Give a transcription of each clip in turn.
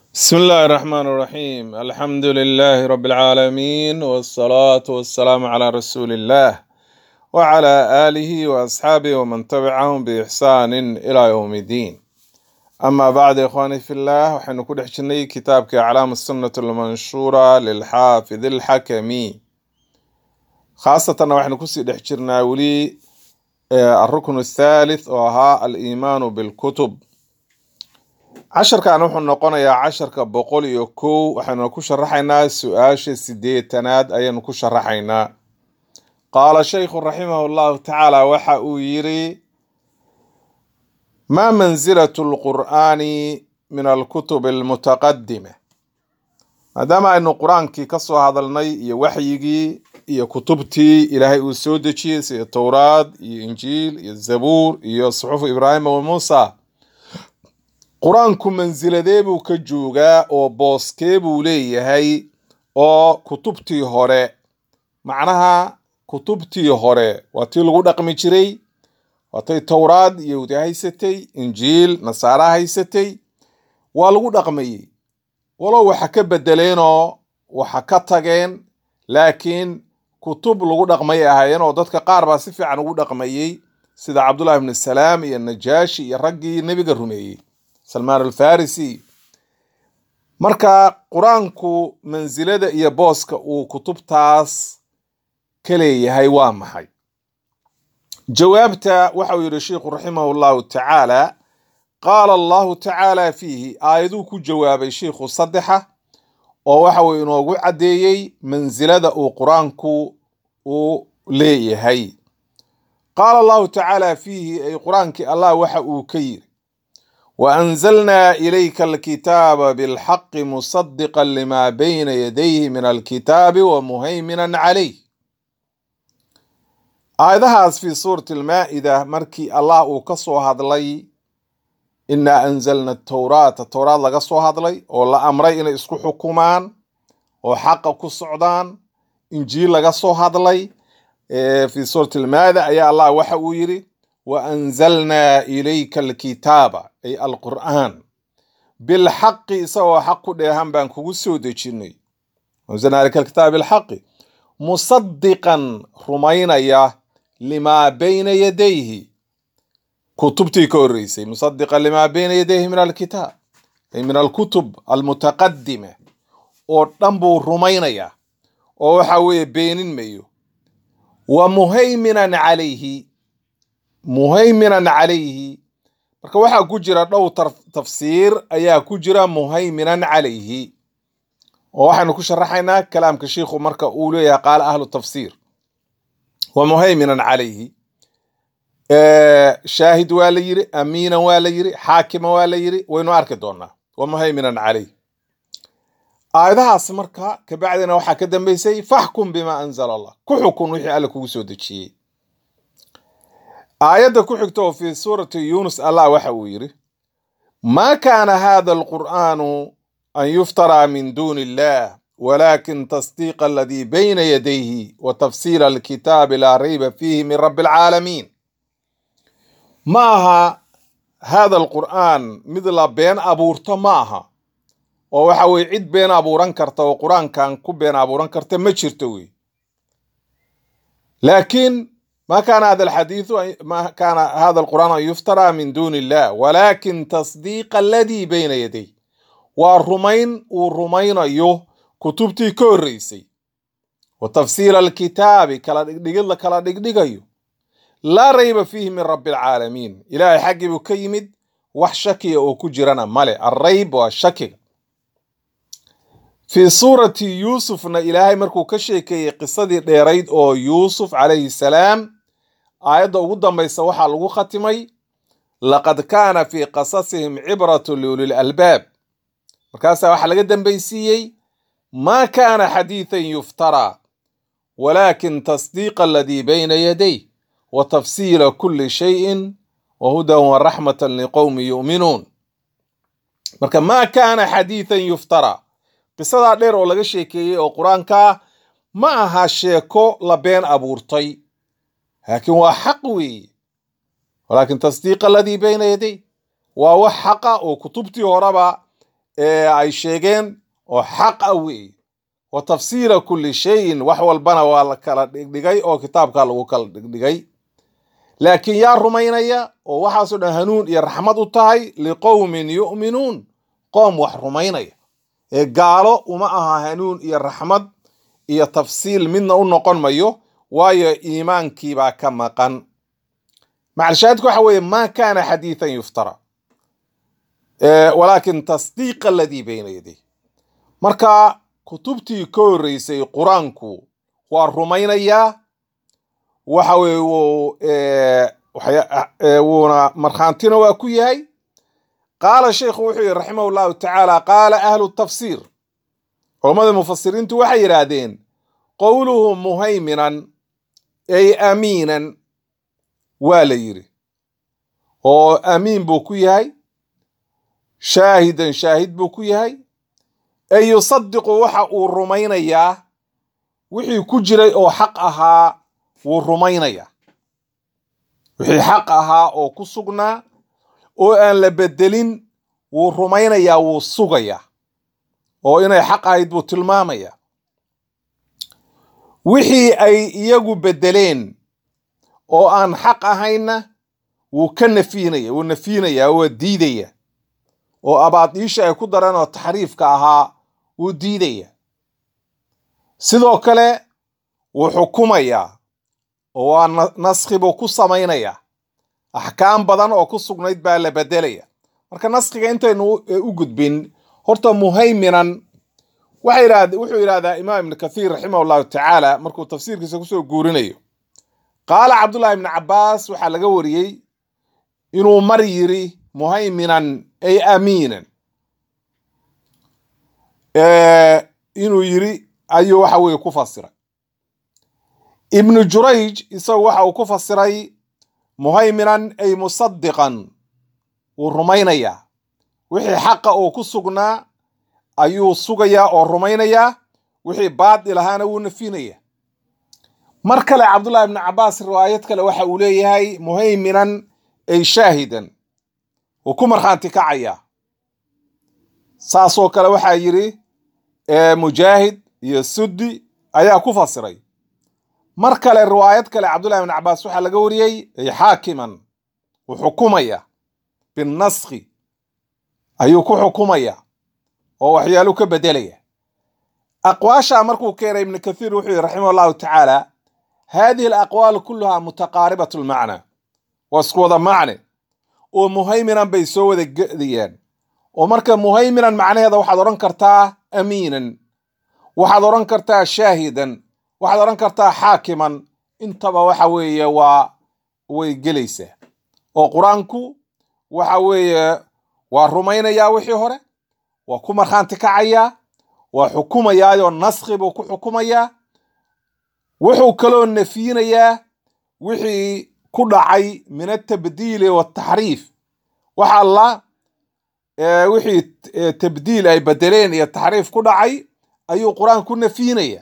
بسم الله الرحمن الرحيم الحمد لله رب العالمين والصلاة والسلام على رسول الله وعلى آله وأصحابه ومن تبعهم بإحسان إلى يوم الدين أما بعد إخواني في الله وحن كل حجني كتابك أعلام السنة المنشورة للحافظ الحكمي خاصة وحن كسي دحجرنا ولي آه، الركن الثالث وها الإيمان بالكتب casharkan wuxuu noqonayaa casharka boqol iyo kow waxaynu ku sharaxaynaa su-aasha sideetanaad ayaynu ku sharaxaynaa qaala shaykhu raximahu llahu tacaala waxa uu yiri maa mansilatu lqur'aani min alkutub almutaqadima maadaama aynu qur-aankii ka soo hadalnay iyo waxyigii iyo kutubtii ilaahay uu soo dejiyey sida towraad iyo injiil iyo zabuur iyo suxufu ibraahima wa muusa qur-aanku mansiladee buu ka joogaa oo booskee buu leeyahay oo kutubtii hore macnaha kutubtii hore waa tii lagu dhaqmi jiray waatay towraad yahuudi haysatay injiil nasaara haysatay waa lagu dhaqmayey walow waxa ka bedeleenoo waxa ka tageen laakiin kutub lagu dhaqmay ahaayeen oo dadka qaar baa si fiican ugu dhaqmayey sida cabdullahi ibnu salaam iyo najaashi iyo raggii nebiga rumeeyey salmaan alfarisi marka qur-aanku mansilada iyo booska uu kutubtaas ka leeyahay waa maxay jawaabta waxa uu yidhi sheikhu raximahu llahu tacaala qaala allahu tacaala fiihi aayaduu ku jawaabay sheikhu saddexa oo waxa uu inoogu caddeeyey mansilada uu qur-aanku uu leeyahay qaala allahu tacaala fiihi ay qur-aankii allah waxa uu ka yiri وأنزلنا إليك الكتاب بالحق مصدقا لما بين يديه من الكتاب ومهيمنا عليه آيدهاس في سورة المائدة مركي الله وكسو هذلي إنا أنزلنا التوراة التوراة لقصو هذلي ولا أمري إن إسكو حكومان وحق كسعدان إنجيل لقصو هذلي في سورة المائدة أي الله وحو يري وأنزلنا إليك الكتاب أي القرآن بالحق سوى حق ديهم بان كوسو ديشيني وأنزلنا إليك الكتاب بالحق مصدقا رمينا يا لما بين يديه كتبتي كوريسي مصدقا لما بين يديه من الكتاب أي من الكتب المتقدمة ودنبو رمينا يا وحوي بين ميو ومهيمنا عليه muhayminan calayhi marka waxaa ku jira dhow tafsiir ayaa ku jira muhayminan calayhi oo waxaynu ku sharaxaynaa kalaamka shiikhu marka uu leeyahay qaala ahlu tafsiir wa muhayminan calayhi shaahid waa la yiri amiinan waa la yiri xaakima waa la yiri waynu arki doonaa wa muhayminan calayhi aayadahaas marka kabacdina waxaa ka dambeysay faxkum bima anzala allah ku xukun wixii alle kugu soo dejiyey aayadda ku xigta oo fii suurati yuunus allah waxa uu yidhi maa kaana hada alqur'aanu an yuftaraa min duuni illah walakin tasdiiqa aladii bayna yadayhi wa tafsiila alkitaabi laa rayba fiihi min rabbi alcaalamiin ma aha hada alqur'aan mid la been abuurto ma aha oo waxa weye cid been abuuran karta oo qur-aankan ku been abuuran karta ma jirto wey laakiin ما كان هذا الحديث ما كان هذا القرآن أن يفترى من دون الله ولكن تصديق الذي بين يديه والرمين والرمين أيوه كتبتي كوريسي وتفسير الكتاب كلا دقل كلا دقل لا ريب فيه من رب العالمين إلهي حقي بكيمد وحشكي أو كجرنا مالي الريب والشكي في سورة يوسف إلهي مركو كشيكي قصة ديريد أو يوسف عليه السلام aayadda ugu dambaysa waxaa lagu khatimay laqad kaana fii qasasihim cibratu liulil albaab markaasaa waxaa laga dambaysiiyey maa kaana xadiidan yuftaraa walaakin tasdiiqa aladii bayna yaday wa tafsiila kulli shayin wa hudan wa raxmatan liqowmi yu'minuun marka maa kaana xadiidan yuftaraa qisadaa dheer oo laga sheekeeyey oo qur-aankaa ma aha sheeko la been abuurtay laakiin waa xaq weeye walaakin tasdiiq aladii bayna yaday waa wax xaqa oo kutubtii horeba ee ay sheegeen oo xaq ah weeye wa tafsiila kulli shayin wax walbana waa la kala dhigdhigay oo kitaabka lagu kala dhigdhigay laakiin yaa rumaynaya oo waxaasoo dhan hanuun iyo raxmad u tahay liqowmin yu'minuun qoom wax rumaynaya ee gaalo uma aha hanuun iyo raxmad iyo tafsiil midna u noqon mayo waayo iimaankiibaa ka maqan macalshaahidku waxa weeye maa kaana xadiidan yuftara walaakin tasdiiq aladii bayna yaday marka kutubtii ka horreysay qur-aanku waa rumaynayaa waxa weye wuuna markhaantina waa ku yahay qaala sheikhu wuxuu yihi raximah llahu tacaala qaala ahlu tafsiir culammada mufasiriintu waxay yidhaahdeen qowluhu muhayminan ay amiinan waa la yidhi oo amiin buu ku yahay shaahidan shaahid buu ku yahay ay yusadiqu waxa uu rumaynayaa wixii ku jiray oo xaq ahaa wuu rumaynayaa wixii xaq ahaa oo ku sugnaa oo aan la bedelin wuu rumaynayaa wuu sugayaa oo inay xaq ahayd buu tilmaamayaa wixii ay iyagu bedeleen oo aan xaq ahaynna wuu ka nafiinaya wuu nafiinayaa waa diidaya oo abaadiisha ay ku dareen oo taxriifka ahaa wuu diidaya sidoo kale wuu xukumayaa oo waa naskhi buu ku samaynayaa axkaam badan oo ku sugnayd baa la bedelaya marka naskhiga intaynu u gudbin horta muhayminan wuxuu yidhahdaa imaam ibnu kathiir raximah llahu tacaala markuu tafsiirkiisa kusoo guurinayo qaala cabdullahi ibni cabaas waxaa laga wariyey inuu mar yiri muhayminan ay amiinan inuu yiri ayuu waxa weye ku fasiray ibnu jurayj isagu waxa uu ku fasiray muhayminan ay musadiqan wuu rumaynayaa wixii xaqa uu ku sugnaa ayuu sugayaa oo rumaynayaa wixii baadil ahaana wuu nafinaya mar kale cabdullahi ibnu cabaas riwaayad kale waxa uu leeyahay muhayminan ay shaahidan wuu ku markhaanti kacayaa saasoo kale waxaa yidhi mujaahid iyo suddi ayaa ku fasiray mar kale riwaayad kale cabdullahi ibn cabaas waxaa laga wariyey ay xaakiman wuu xukumaya binnaskhi ayuu ku xukumaya oo waxyaalu ka bedelaya aqwaasha markuu keenay ibnu kathiir wuxuu yihi raximah llahu tacaala hadihi alaqwaal kulluhaa mutaqaaribat lmacna waa isku wada macne oo muhayminan bay soo wada gedayaan oo marka muhayminan macnaheeda waxaad odhan kartaa amiinan waxaad odhan kartaa shaahidan waxaad odhan kartaa xaakiman intaba waxa weeye waa way gelaysaa oo qur-aanku waxa weeye waa rumaynayaa wixii hore waa ku markhaanti kacayaa waa xukumayaayoo naskhi buu ku xukumayaa wuxuu kaloo nafyinayaa wixii ku dhacay min atabdiili wataxriif wax alla wixii tabdiil ay bedeleen iyo taxriif ku dhacay ayuu qur-aan ku nafyinaya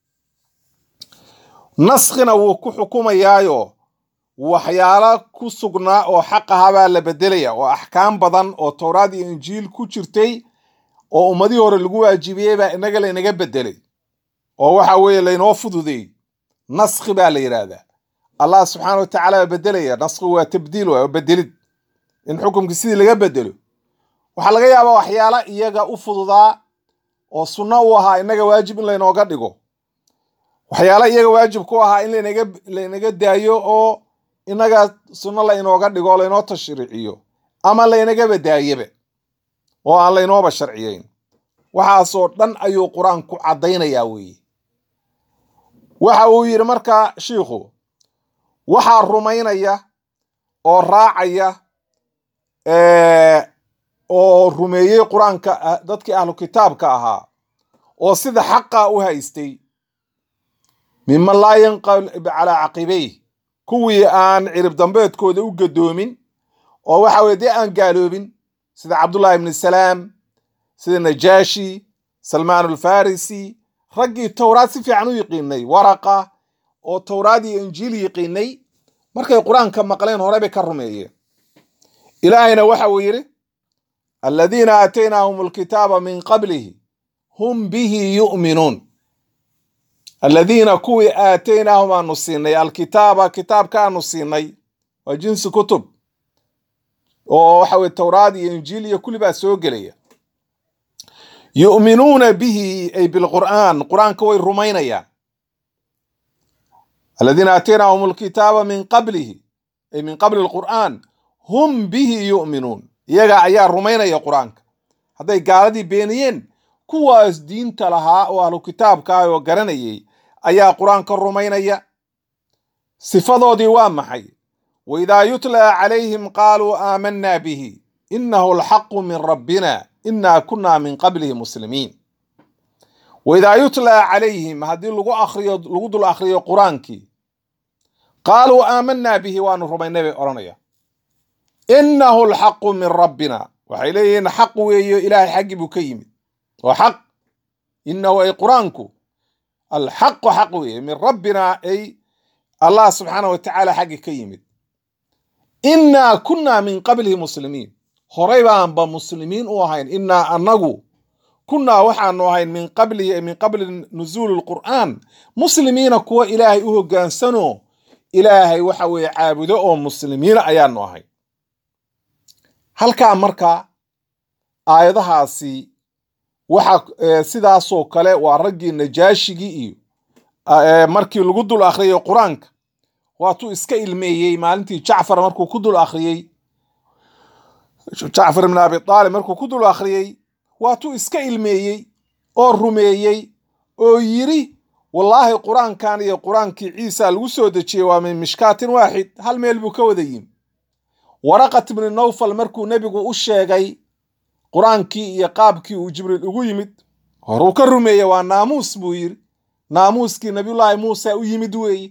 naskhina wuu ku xukumayaayo waxyaala ku sugnaa oo xaq ahabaa la bedelaya oo axkaam badan oo towraad iyo injiil ku jirtay oo ummadihii hore lagu waajibiyey baa inaga laynaga bedelay oo waxa weeye laynoo fududeey naskhi baa la yidhaahdaa allah subxaana wa tacaala baa bedelaya naskhigu waa tabdiil waa bedelid in xukumkii sidii laga bedelo waxaa laga yaabaa waxyaala iyaga u fududaa oo sunno u ahaa inaga waajib in laynooga dhigo waxyaala iyaga waajib ku ahaa in lanaga laynaga daayo oo inaga sunno laynooga dhigo o laynoo tashriiciyo ama laynagaba daayaba oo aan laynooba sharciyeyn waxaasoo dhan ayuu qur-aanku caddaynayaa weeye waxa uu yidhi marka shiikhu waxaa rumaynaya oo raacaya oo rumeeyey qur-aanka dadkii ahlu kitaabka ahaa oo sida xaqa u haystay miman laa yanqalib calaa caqibayh kuwii aan cirib dambeedkooda u gadoomin oo waxa weye dee aan gaaloobin sida cabdullahi ibni salaam sida najaashi salmaan alfarisi raggii towraad si fiican u yiqiinay waraqa oo towraad iyo injiil yiqiinay markay qur-aanka maqleen hore bay ka rumeeyeen ilaahayna waxa uu yidhi aladiina aataynaahum alkitaaba min qablihi hum bihi yu'minuun aladiina kuwii aataynaahum aanu siinay alkitaaba kitaabkaanu siinay waa jinsi kutub oo waxa weye towraad iyo injiil iyo kulli baa soo gelaya yu'minuuna bihi ay bilqur'aan qur'aanka way rumaynayaan aladiina aataynaahum alkitaaba min qablihi ay min qabli alqur'aan hum bihi yu'minuun iyaga ayaa rumaynaya qur'aanka hadday gaaladii beeniyeen kuwaas diinta lahaa oo ahlu kitaabka ah oo garanayay ayaa qur-aanka rumaynaya sifadoodii waa maxay waidaa yutlaa calayhim qaaluu aamanaa bihi inahu alxaqu min rabbina inaa kunaa min qablihi muslimiin waidaa yutlaa calayhim haddii lagu akriyo lagu dul akhriyo qur-aankii qaaluu aamanaa bihi waanu rumaynay bay odhanaya inahu alxaqu min rabbina waxay leeyihiin xaq weeyo ilaahay xaggii buu ka yimid waa xaq inahu ay qur-aanku alxaqu xaq weeye min rabbina ay allah subxaana wa tacaala xaggi ka yimid innaa kunnaa min qablihi muslimiin horay baanba muslimiin u ahayn innaa annagu kunnaa waxaanu ahayn min qablihi min qabli nuzuuli lqur'aan muslimiina kuwa ilaahay u hoggaansanoo ilaahay waxa weeye caabudo oo muslimiina ayaanu ahay halkaa marka aayadahaasi waxa sidaasoo kale waa raggii najaashigii iyo markii lagu dul akhriyay qur-aanka waatuu iska ilmeeyey maalintii jacfar markuu ku dul akhriyey jacfar ibn abi aalib markuu ku dul akhriyey waatuu iska ilmeeyey oo rumeeyey oo yiri wallaahi qur-aankan iyo qur-aankii ciisa lagu soo dejiyey waa min mishkaatin waaxid hal meel buu ka wada yimi waraqat ibni nawfal markuu nebigu u sheegay qur-aankii iyo qaabkii uu jibriil ugu yimid horuu ka rumeeyey waa naamuus buu yiri naamuuskii nabiyullaahi muuse u yimid weeye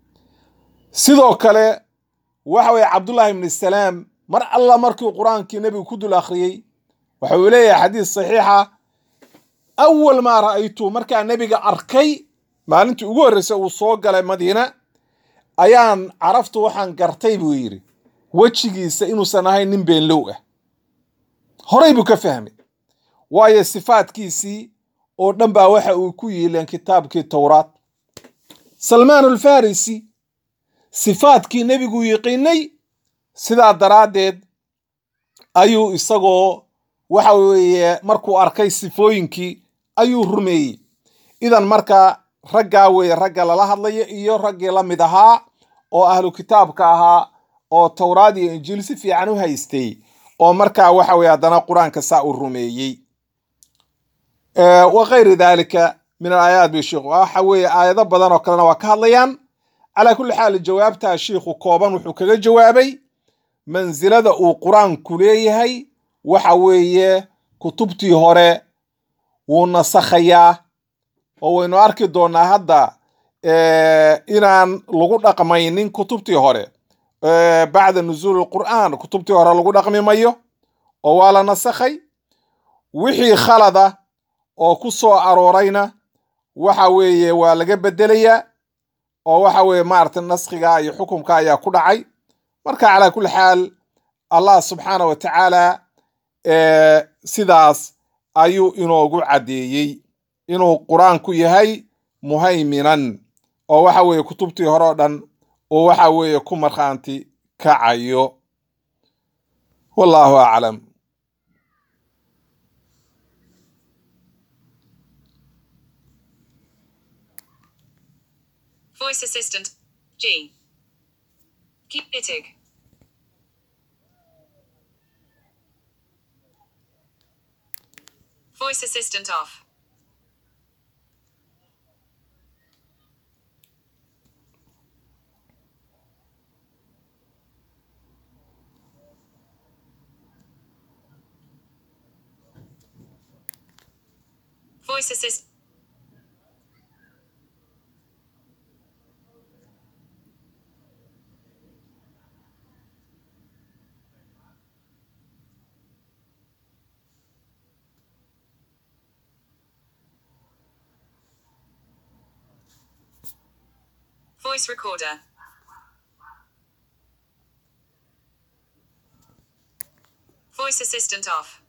sidoo kale waxa weye cabdullaahi ibni salaam mar alla markii qur-aankii nebigu ku dul akhriyey waxa uu leeyahay xadiis saxiixa awal maa ra'aytu markaa nebiga arkay maalintii ugu horreysay uu soo galay madiina ayaan caraftu waxaan gartay buu yidhi wejigiisa inuusan ahayn nin beenlow ah horay buu ka fahmay waayo sifaadkiisii oo dhan baa waxa uu ku yiileen kitaabkii towraad salmaan alfarisi sifaadkii nebigu yiqiinay sidaa daraaddeed ayuu isagoo waxa weeye markuu arkay sifooyinkii ayuu rumeeyey idan marka raggaa weeye ragga lala hadlayo iyo raggii la mid ahaa oo ahlu kitaabka ahaa oo towraad iyo injiil si fiican u haystay oo markaa waxa weye haddana qur-aanka saa uu rumeeyey wa kayri dalika min alaayaat bi sheikhu waxa weeye aayado badan oo kalena waa ka hadlayaan calaa kulli xaal jawaabtaa shiikhu kooban wuxuu kaga jawaabay mansilada uu qur-aanku leeyahay waxa weeye kutubtii hore wuu nasakhayaa oo waynu arki doonaa hadda inaan lagu dhaqmaynin kutubtii hore bacda nuzuuli qur'aan kutubtii hore lagu dhaqmi mayo oo waa la nasakhay wixii khalada oo ku soo aroorayna waxa weeye waa laga bedelayaa oo waxa weeye maaragtay naskhiga iyo xukumka ayaa ku dhacay marka calaa kulli xaal allah subxaana wa tacaala sidaas ayuu inoogu caddeeyey inuu qur-aanku yahay muhayminan oo waxa weeye kutubtii hore oo dhan oo waxa weeye ku markhaanti kacayo wallahu aclam Voice assistant. G. Keep ittig. Voice assistant off. Voice assist. Voice recorder. Voice assistant off.